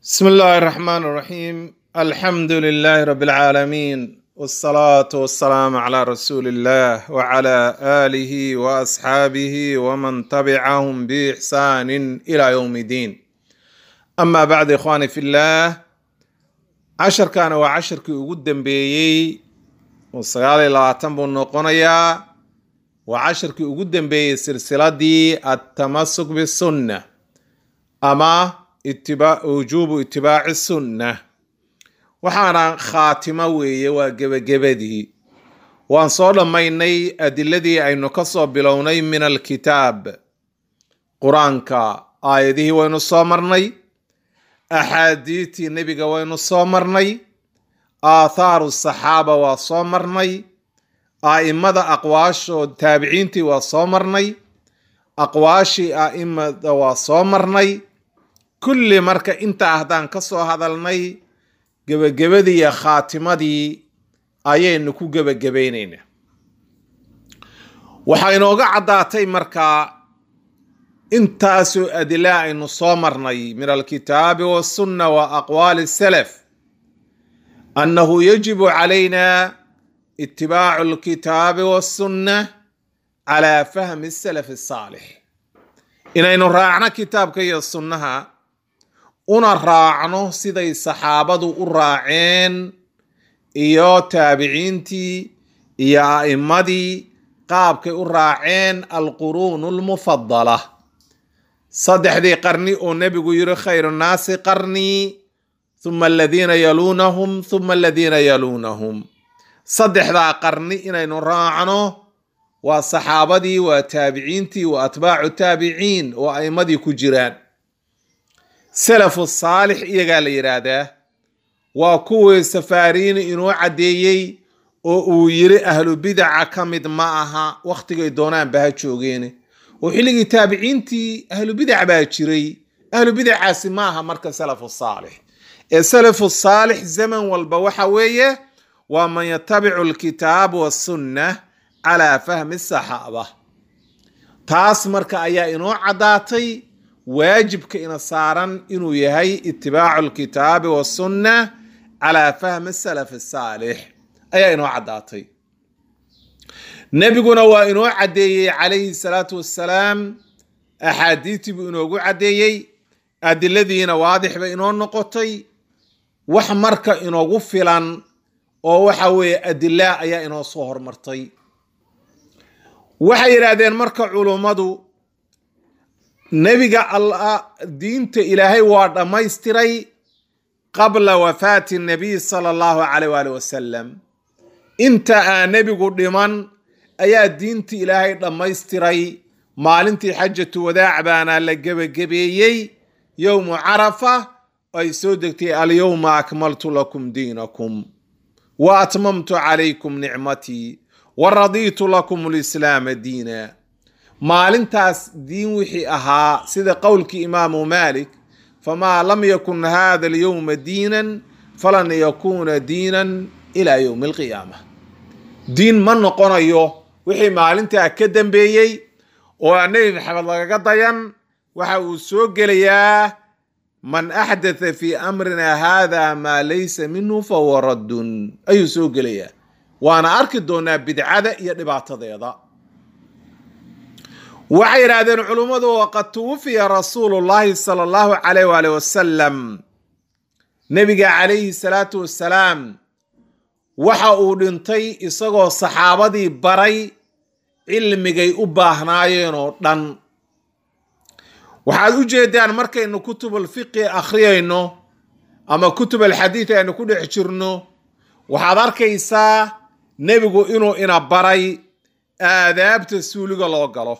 بسم الله الرحمن الرحيم الحمد لله رب العالمين والصلاة والسلام على رسول الله وعلى آله وأصحابه ومن تبعهم بإحسان إلى يوم الدين أما بعد إخواني في الله عشر كان وعشر كي قدام بيي وصيالي لا تنبو النقنيا وعشر كي قدام بيي سلسلة دي التمسك بالسنة أما itibaa wujuubu itibaaci sunna waxaana khaatimo weeye waa gebagabadii waan soo dhammaynay adiladii aynu ka soo bilownay min alkitaab qur-aanka aayadihii waynu soo marnay axaadiidtii nebiga waynu soo marnay aathaaru saxaaba waa soo marnay a'imada aqwaashood taabiciintii waa soo marnay aqwaashii a'imada waa soo marnay kulli marka intaa haddaan ka soo hadalnay gebagabadii iyo khaatimadii ayaynu ku gebagabaynaynaa waxaa inooga caddaatay markaa intaasoo adila aynu soo marnay min alkitaabi wasunna wa aqwaali salaf annahu yajibu calayna itibaacu alkitaabi wasunna calaa fahmi salaf asaalix inaynu raacno kitaabka iyo sunnaha una raacno siday saxaabadu u raaceen iyo taabiciintii iyo a'immadii qaabkay u raaceen alquruunu almufadala saddexdii qarni oo nebigu yiri khayru nnaasi qarnii huma aladiina yaluunahum huma aladiina yaluunahum saddexdaa qarni inaynu raacno waa saxaabadii waa taabiciintii waa atbaacu taabiciin oo a'immadii ku jiraan salafu saalix iyagaa la yidhaahdaa waa kuwii safaariini inoo caddeeyey oo uu yiri ahlu bidaca ka mid ma aha wakhtigay doonaanba ha joogeene oo xilligii taabiciintii ahlu bidac baa jiray ahlu bidacaasi ma aha marka salafu saalix ee salafu saalix zaman walba waxa weeye waa man yatabicu alkitaab wasunna calaa fahmi saxaaba taas marka ayaa inoo caddaatay waajibka ina saaran inuu yahay itibaacu alkitaabi wasunna calaa fahmi salaf saalix ayaa inoo caddaatay nebiguna waa inoo caddeeyey calayhi salaatu wassalaam axaadiistii buu inoogu caddeeyey adiladiina waadix bay inoo noqotay wax marka inoogu filan oo waxa weeye adilaa ayaa inoo soo hormartay waxay yidhaahdeen marka culummadu nebiga alla diinta ilaahay waa dhammaystiray qabla wafaati nabiy sala allahu caleyh waali wasalam inta aan nebigu dhiman ayaa diinta ilaahay dhammaystiray maalintii xajatu wadaac baana la gebagabeeyey yowmu carafa ay soo degtay alyowma akmaltu lakum diinakum wa atmamtu calaykum nicmatii wa radiitu lakum lislaama diina maalintaas diin wixii ahaa sida qowlkii imaamu maalik famaa lam yakun hada alyowma diinan falan yakuuna diinan ilaa yowmi alqiyaama diin ma noqonayo wixii maalintaa ka dambeeyey oo aan nebi maxamed lagaga dayan waxa uu soo gelayaa man axdatha fii amrina hada maa laysa minhu fahuwa raddun ayuu soo gelayaa waana arki doonaa bidcada iyo dhibaatadeeda waxay yidhaahdeen culummadu waqad tuwufiya rasuulu llahi sala allahu calayh waali wasalam nebiga calayhi salaatu wassalaam waxa uu dhintay isagoo saxaabadii baray cilmigay u baahnaayeen oo dhan waxaad u jeedaan markaynu kutub alfiqi akhriyayno ama kutub alxadiid aynu ku dhex jirno waxaad arkaysaa nebigu inuu ina baray aadaabta suuliga loo galo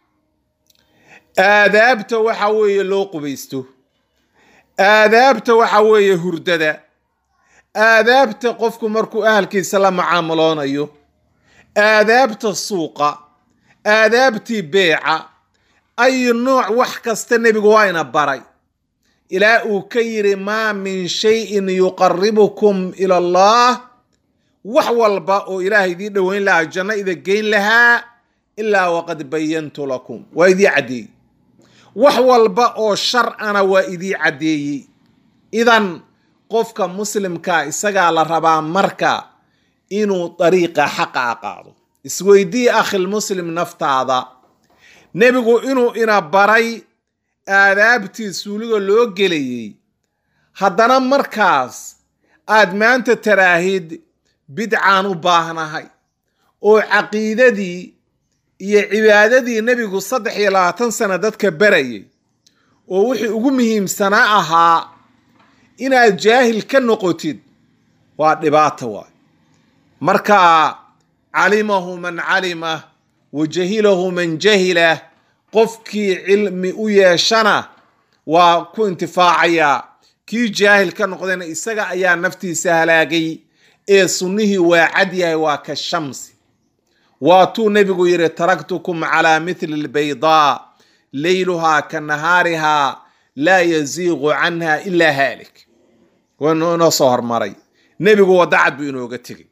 aadaabta waxa weeye loo qubaysto aadaabta waxa weeye hurdada aadaabta qofku markuu ahalkiisa la macaamuloonayo aadaabta suuqa aadaabtii beeca ay nooc wax kasta nebigu waa ina baray ilaa uu ka yiri maa min shayin yuqaribukum ila allah wax walba oo ilaahay idii dhoweyn lahaa janno ida geyn lahaa ilaa waqad bayantu lakum waa idii caddeeyey wax walba oo shar ana waa idii caddeeyey idan qofka muslimka isagaa la rabaa marka inuu dariiqa xaqa a qaado isweydii akhilmuslim naftaada nebigu inuu ina baray aadaabtii suuliga loo gelayay haddana markaas aad maanta taraahid bidcaan u baahnahay oo caqiidadii iyo cibaadadii nebigu saddex iyo labaatan sano dadka barayay oo wixii ugu muhiimsanaa ahaa inaad jaahil ka noqotid waa dhibaato waay marka calimahu man calima wa jahilahu man jahila qofkii cilmi u yeeshana waa ku intifaacayaa kii jaahil ka noqdayna isaga ayaa naftiisa halaagay ee sunnihii waa cad yahay waa ka shamsi waatuu nebigu yidhi taraktukum calaa mithli lbaydaa leyluhaa ka nahaarihaa laa yaziiqu canha ilaa haalik waynu inoo soo hormaray nebigu wadacad buu inooga tegay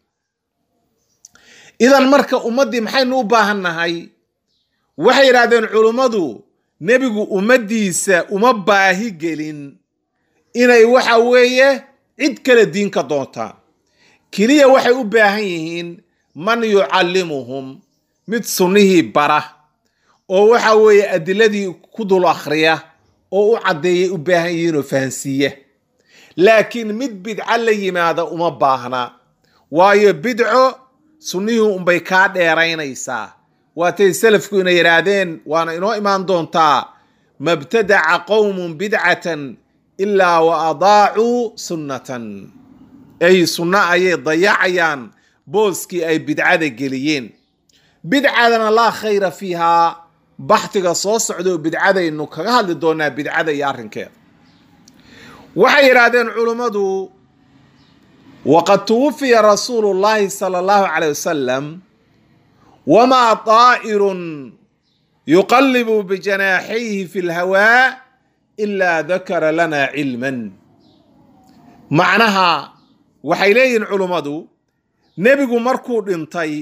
idan marka ummaddii maxaynu u baahan nahay waxay yidhahdeen culummadu nebigu ummaddiisa uma baahi gelin inay waxa weeye cid kale diin ka doontaan keliya waxay u baahan yihiin man yucallimuhum mid sunnihii bara oo waxa weeye adiladii ku dul akhriya oo u caddeeyay u baahan yihiin oo fahansiiya laakiin mid bidco la yimaada uma baahna waayo bidco sunnihii unbay kaa dheeraynaysaa waatay salafku ina yidhaahdeen waana inoo imaan doontaa mabtadaca qowmun bidcatan ilaa wa adaacuu sunnatan ay sunno ayay dayacayaan booskii ay bidcada geliyeen bidcadana laa khayra fiihaa baxtiga soo socdoo bidcadaynu kaga hadli doonaa bidcada iyo arrinkeeda waxay yidhaahdeen culummadu waqad tuwufiya rasuulu llahi sala allahu caleyh wasalam wamaa daa'irun yuqallibu bijanaaxayhi fi lhawaa ilaa dakara lana cilman macnaha waxay leeyihiin culummadu nebigu markuu dhintay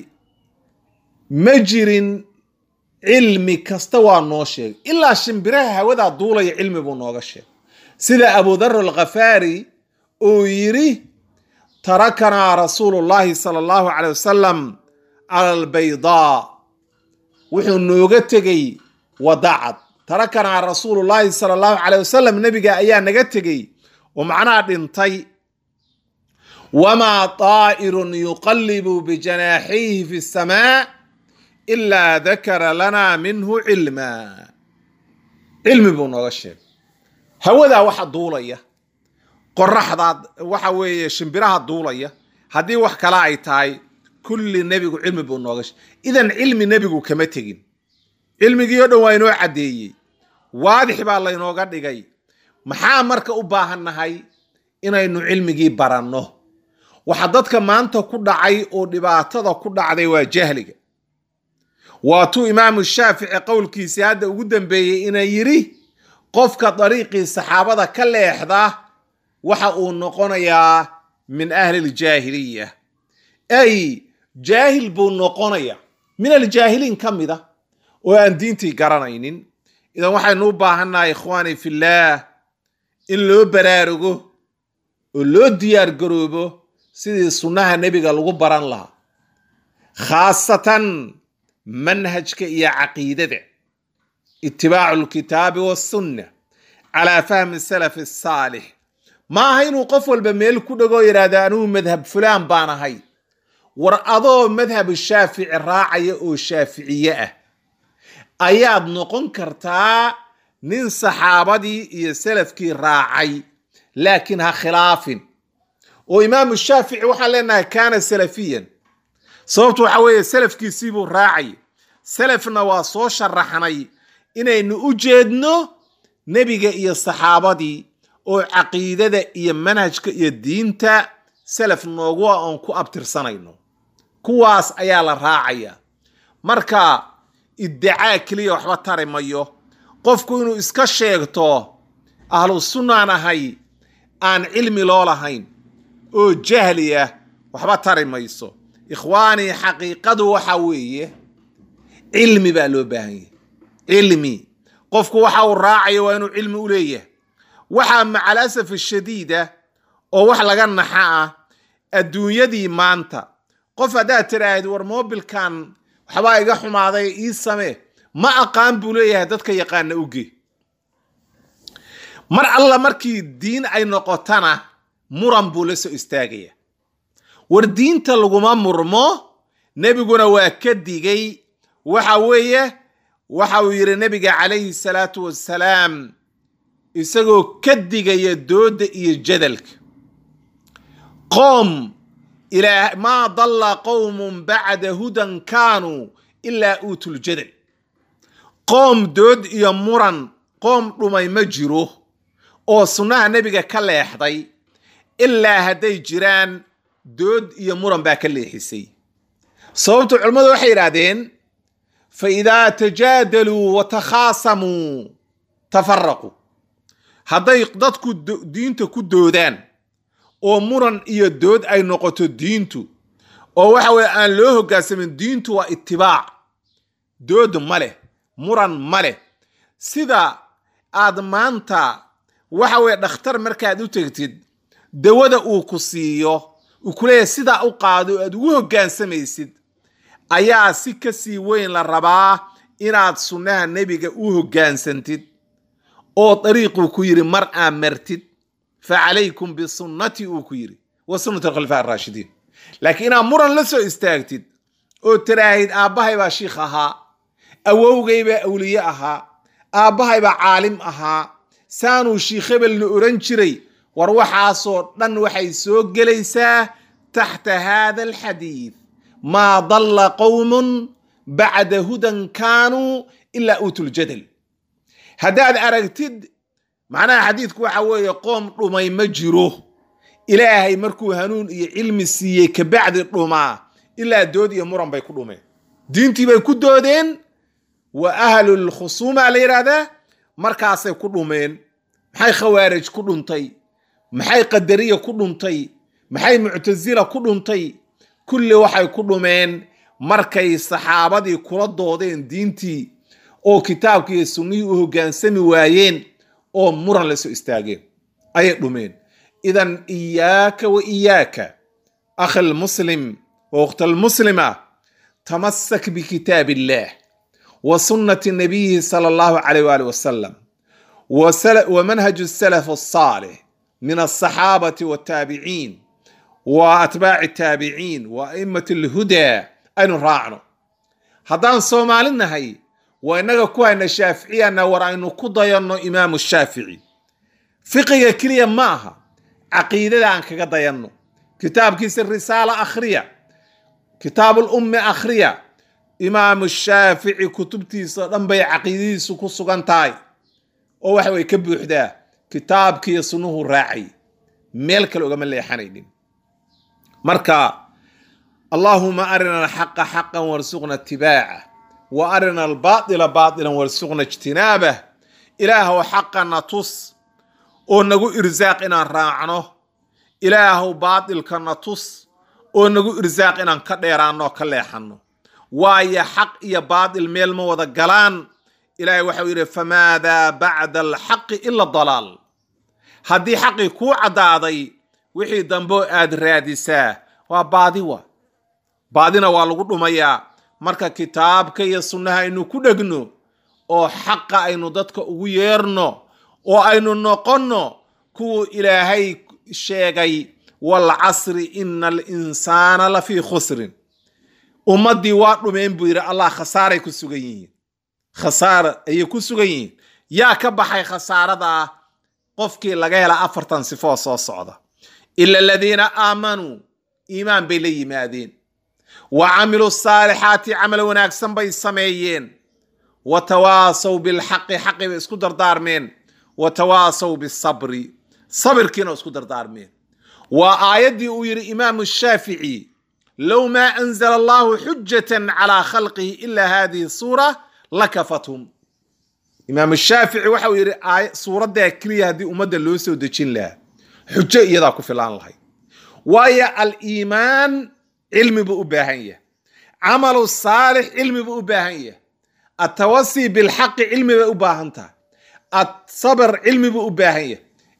ma jirin cilmi kasta waa noo sheegay ilaa shimbiraha hawadaa duulaya cilmi buu nooga sheegay sida abudar alkhafaari uu yidhi tarakanaa rasuulu llahi sala allahu caley wasalam cala albaydaa wuxuu nooga tegey wadacad tarakanaa rasuulu llahi sala allahu caleyh wasalam nebiga ayaa naga tegey oo macnaha dhintay wamaa daa'irun yuqallibu bijanaaxayhi fi samaa ilaa dakara lanaa minhu cilma cilmi buu nooga sheegay hawadaa waxa duulaya qoraxdaa waxa weeye shimbiraha duulaya haddii wax kale ay tahay kulli nebigu cilmi buu nooga sheegay idan cilmi nebigu kama tegin cilmigii o dhan waa inoo caddeeyey waadix baa laynooga dhigay maxaa marka u baahan nahay inaynu cilmigii baranno waxa dadka maanta ku dhacay oo dhibaatada ku dhacday waa jahliga waatuu imaamu shaafici qowlkiisii hadda ugu dambeeyey ina yidhi qofka dariiqii saxaabada ka leexda waxa uu noqonayaa min ahli ljaahiliya ay jaahil buu noqonaya min aljaahiliin ka mid a oo aan diintii garanaynin idan waxaynu u baahannahay ikhwaani fillaah in loo baraarugo oo loo diyaar garoobo sidii sunnaha nebiga lagu baran lahaa khaasatan manhajka iyo caqiidada itibaacu lkitaabi wasunna calaa fahmi salafi asaalix ma aha inuu qof walba meel ku dhagoo yidhaahdo anugu madhab fulaan baan ahay war adoo madhabu shaafici raacaya oo shaaficiye ah ayaad noqon kartaa nin saxaabadii iyo salafkii raacay laakiin ha khilaafin oo imaamu shaafici waxaan leenahay kaana salafiyan sababtu waxa weeye salafkiisiibuu raacay salafna waa soo sharaxnay inaynu u jeedno nebiga iyo saxaabadii oo caqiidada iyo manhajka iyo diinta salaf noogu a oon ku abtirsanayno kuwaas ayaa la raacaya marka iddicaa keliya waxba tari mayo qofku inuu iska sheegto ahlu sunnaan ahay aan cilmi loo lahayn oo jahli ah waxba tari mayso ikhwaanii xaqiiqadu waxa weeye cilmi baa loo baahan yahay cilmi qofku waxa uu raacayo waa inuu cilmi u leeyahay waxaa macal asaf shadiida oo wax laga naxa ah adduunyadii maanta qof haddaad tiraahid war mobilkan waxbaa iga xumaaday ii samee ma aqaan buu leeyahay dadka yaqaana uge mar alla markii diin ay noqotana muran buu la soo istaagaya war diinta laguma murmo nebiguna waa ka digay waxa weeye waxa uu yidhi nebiga calayhi salaatu wassalaam isagoo ka digaya dooda iyo jadalka qoom ilaa maa dalla qowmun bacda hudan kaanuu ilaa uutuljadal qoom dood iyo muran qoom dhumay ma jiro oo sunnaha nebiga ka leexday ilaa hadday jiraan dood iyo muran baa ka leexisay sababtu culimmadu waxay yidhaahdeen fa idaa tajaadaluu wa takhaasamuu tafaraquu hadday dadku diinta ku doodaan oo muran iyo dood ay noqoto diintu oo waxa weye aan loo hoggaansamin diintu waa itibaac dood ma leh muran ma leh sida aad maanta waxa weye dhakhtar markaad u tegtid dawada uu ku siiyo uu ku leeyahay sidaa u qaado aad ugu hoggaansamaysid ayaa si kasii weyn la rabaa inaad sunnaha nebiga u hoggaansantid oo dariiquu ku yidhi mar aa martid fa calaykum bisunnatii uu ku yidhi wa sunnati alkhulafaa araashidiin laakiin inaad muran la soo istaagtid oo tiraahid aabbahay baa shiikh ahaa awowgay baa awliye ahaa aabbahay baa caalim ahaa saanuu shiikh hebelna oran jiray war waxaasoo dhan waxay soo gelaysaa taxta haada alxadiid maa dalla qowmun bacda hudan kaanuu ilaa uutuljadal haddaad aragtid macnaha xadiidku waxa weeye qoom dhumay ma jiro ilaahay markuu hanuun iyo cilmi siiyey kabacdi dhumaa ilaa dood iyo muran bay ku dhumeen diintii bay ku doodeen wa ahlulkhusuuma la yidhaahdaa markaasay ku dhumeen maxay khawaarij ku dhuntay maxay qadariya ku dhuntay maxay muctasila ku dhuntay kulli waxay ku dhumeen markay saxaabadii kula doodeen diintii oo kitaabkii iyo sunnihii u hoggaansami waayeen oo muran la soo istaageen ayay dhumeen idan iyaaka wa iyaaka akhi almuslim wa ukhta almuslima tamasak bikitaab illah wa sunnati nabiyihi sala allahu calayh waali wasalam wa manhaju salaf asaalix min alsaxaabati waltaabiciin wa atbaaci taabiciin wa a'immati alhudaa aynu raacno haddaan soomaali nahay waa innaga ku hayna shaaficiyana war aynu ku dayanno imaamu shaafici fiqiga keliya ma aha caqiidada aan kaga dayanno kitaabkiisa risaala akhriya kitaabul ummi akhriya imaamu shaafici kutubtiisa dhan bay caqiidadiisu ku sugan tahay oo waxa way ka buuxdaa kitaabkiiyo sunnuhu raacay meel kale ogama leexanaynin marka allaahuma arina alxaqa xaqan warsuqna itibaaca wa arina albaaila baailan warsuqna ijtinaabah ilaahw xaqana tus oo nagu irsaaq inaan raacno ilaahw baatilkana tus oo nagu irsaaq inaan ka dheeraanno oo ka leexanno waayo xaq iyo baatil meel ma wada galaan ilaahay waxau yidhi famaadaa bacda alxaqi ila dalaal haddii xaqii kuu caddaaday wixii dambeo aad raadisaa waa baadi wa baadina waa lagu dhumayaa marka kitaabka iyo sunnaha aynu ku dhegno oo xaqa aynu dadka ugu yeerno oo aynu noqonno kuwuu ilaahay sheegay walcasri ina alinsaana lafii khusrin ummaddii waa dhumeen buu yidhi allah khasaaray ku sugan yihiin khasaara ayay ku sugan yihiin yaa ka baxay khasaaradaa qofkii laga hela afartan sifoo soo socda ila aladiina aamanuu iimaan bay la yimaadeen wa camiluu saalixaati camal wanaagsan bay sameeyeen wa tawaasaw bilxaqi xaqi bay isku dardaarmeen wa tawaasaw bisabri sabirkiina isku dardaarmeen waa aayaddii uu yidhi imaamu shaafici low maa anzala allahu xujatan calaa khalqihi ila hadihi suura lakafathum imaamu shaafici waxau yidhi suuraddaa keliya haddii ummadda loo soo dejin lahaa xujo iyadaa ku filaan lahayd waayo aliimaan cilmi buu u baahan yahay camalu saalix cilmi buu u baahan yahay atawasi bilxaqi cilmi bay u baahan tahay asabr cilmi buu u baahan yahay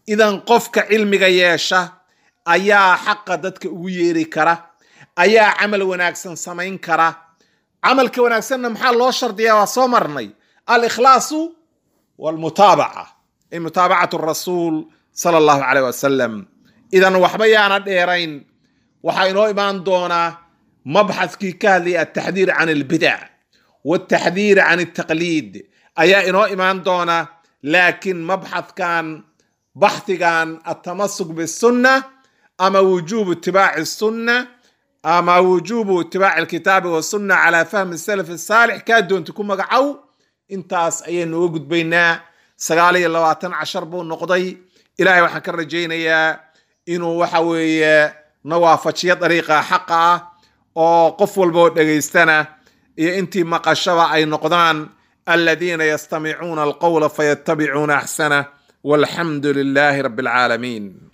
idan qofka cilmiga yeesha ayaa xaqa dadka ugu yeeri kara ayaa camal wanaagsan samayn kara camalka wanaagsanna maxaa loo shardiyaa waa soo marnay alikhlaasu walmutaabaca ay mutaabacatu rasuul sala allahu caleyh wasalam idan waxba yaana dheerayn waxaa inoo imaan doonaa mabxadkii ka hadlayay altaxdiir can albidac waltaxdiir can altaqliid ayaa inoo imaan doona laakiin mabxadkan baxdigan atamasuk bisunna ama wujubu itibaaci sunna ama wujubu itibaaci alkitaabi wasunna calaa fahmi salaf saalix kaa doonta ku magacow intaas ayaynu uga gudbaynaa sagaal iyo labaatan cashar buu noqday ilaahay waxaan ka rajaynayaa inuu waxa weeye na waafajiyo dariiqa xaqa ah oo qof walba oo dhegaystana iyo intii maqashaba ay noqdaan aladiina yastamicuuna alqowla fayattabicuuna axsanah walxamdu lilaahi rabbi alcaalamiin